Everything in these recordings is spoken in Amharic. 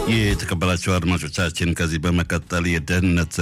የተከበራቸው አድማጮቻችን ከዚህ በመቀጠል የደህንነት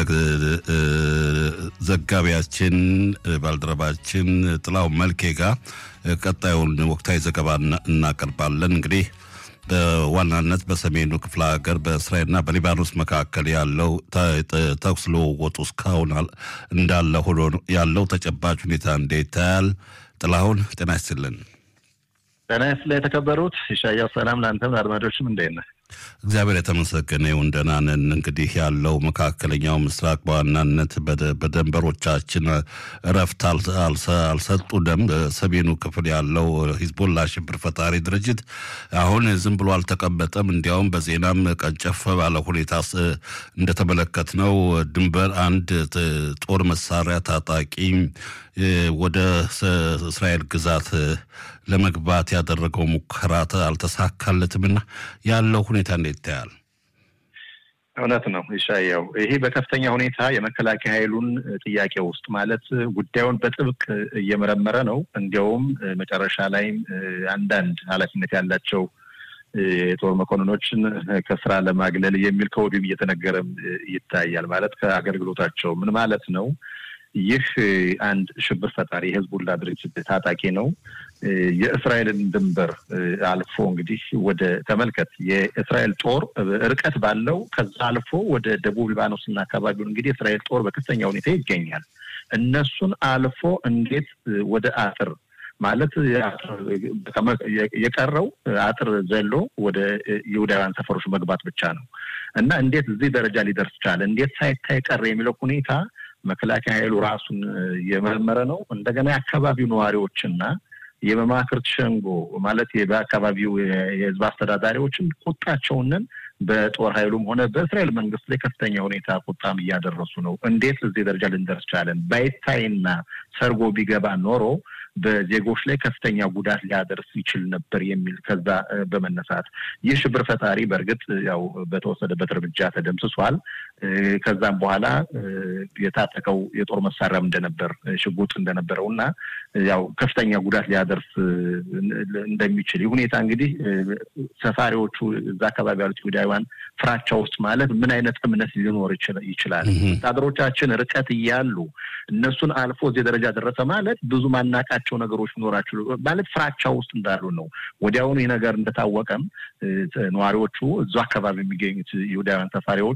ዘጋቢያችን ባልደረባችን ጥላው መልኬ ጋር ቀጣዩን ወቅታዊ ዘገባ እናቀርባለን። እንግዲህ በዋናነት በሰሜኑ ክፍለ ሀገር በእስራኤልና በሊባኖስ መካከል ያለው ተኩስ ልውውጡ እስካሁን እንዳለ ሆኖ ያለው ተጨባጭ ሁኔታ እንዴት ታያል? ጥላሁን ጤና ይስጥልን። ጤና ይስጥልኝ የተከበሩት ኢሳያስ፣ ሰላም ለአንተም ለአድማጮችም እንዴት ነህ? እግዚአብሔር የተመሰገነ ይሁን ደህና ነን። እንግዲህ ያለው መካከለኛው ምስራቅ በዋናነት በደንበሮቻችን እረፍት አልሰጡንም። በሰሜኑ ክፍል ያለው ሂዝቦላ ሽብር ፈጣሪ ድርጅት አሁን ዝም ብሎ አልተቀመጠም። እንዲያውም በዜናም ቀንጨፍ ባለ ሁኔታ እንደተመለከትነው ድንበር አንድ ጦር መሳሪያ ታጣቂ ወደ እስራኤል ግዛት ለመግባት ያደረገው ሙከራ አልተሳካለትምና ያለው ሁኔታ እንዴት ይታያል? እውነት ነው ይሻያው። ይሄ በከፍተኛ ሁኔታ የመከላከያ ኃይሉን ጥያቄ ውስጥ ማለት ጉዳዩን በጥብቅ እየመረመረ ነው። እንዲያውም መጨረሻ ላይም አንዳንድ ኃላፊነት ያላቸው የጦር መኮንኖችን ከስራ ለማግለል የሚል ከወዲሁም እየተነገረም ይታያል። ማለት ከአገልግሎታቸው ምን ማለት ነው? ይህ አንድ ሽብር ፈጣሪ የህዝቡላ ድርጅት ታጣቂ ነው። የእስራኤልን ድንበር አልፎ እንግዲህ ወደ ተመልከት፣ የእስራኤል ጦር ርቀት ባለው ከዛ አልፎ ወደ ደቡብ ሊባኖስና አካባቢውን እንግዲህ የእስራኤል ጦር በከፍተኛ ሁኔታ ይገኛል። እነሱን አልፎ እንዴት ወደ አጥር ማለት የቀረው አጥር ዘሎ ወደ ይሁዳውያን ሰፈሮች መግባት ብቻ ነው እና እንዴት እዚህ ደረጃ ሊደርስ ቻለ? እንዴት ሳይታይ ቀረ? የሚለው ሁኔታ መከላከያ ኃይሉ ራሱን የመረመረ ነው። እንደገና የአካባቢው ነዋሪዎችና የመማክርት ሸንጎ ማለት በአካባቢው የህዝብ አስተዳዳሪዎችን ቁጣቸውንን በጦር ኃይሉም ሆነ በእስራኤል መንግስት ላይ ከፍተኛ ሁኔታ ቁጣም እያደረሱ ነው። እንዴት እዚህ ደረጃ ልንደርስ ቻለን? ባይታይና ሰርጎ ቢገባ ኖሮ በዜጎች ላይ ከፍተኛ ጉዳት ሊያደርስ ይችል ነበር የሚል ከዛ በመነሳት ይህ ሽብር ፈጣሪ በእርግጥ ያው በተወሰደበት እርምጃ ተደምስሷል። ከዛም በኋላ የታጠቀው የጦር መሳሪያም እንደነበር ሽጉጥ እንደነበረው እና ያው ከፍተኛ ጉዳት ሊያደርስ እንደሚችል ይህ ሁኔታ እንግዲህ ሰፋሪዎቹ እዛ አካባቢ ያሉት ይሁዳውያን ፍራቻ ውስጥ ማለት ምን አይነት እምነት ሊኖር ይችላል? ወታደሮቻችን ርቀት እያሉ እነሱን አልፎ እዚህ ደረጃ ደረሰ ማለት ብዙ ማናቃቸው ነገሮች ሊኖራቸው ማለት ፍራቻ ውስጥ እንዳሉ ነው። ወዲያውኑ ይህ ነገር እንደታወቀም ነዋሪዎቹ እዛ አካባቢ የሚገኙት ይሁዳውያን ሰፋሪዎች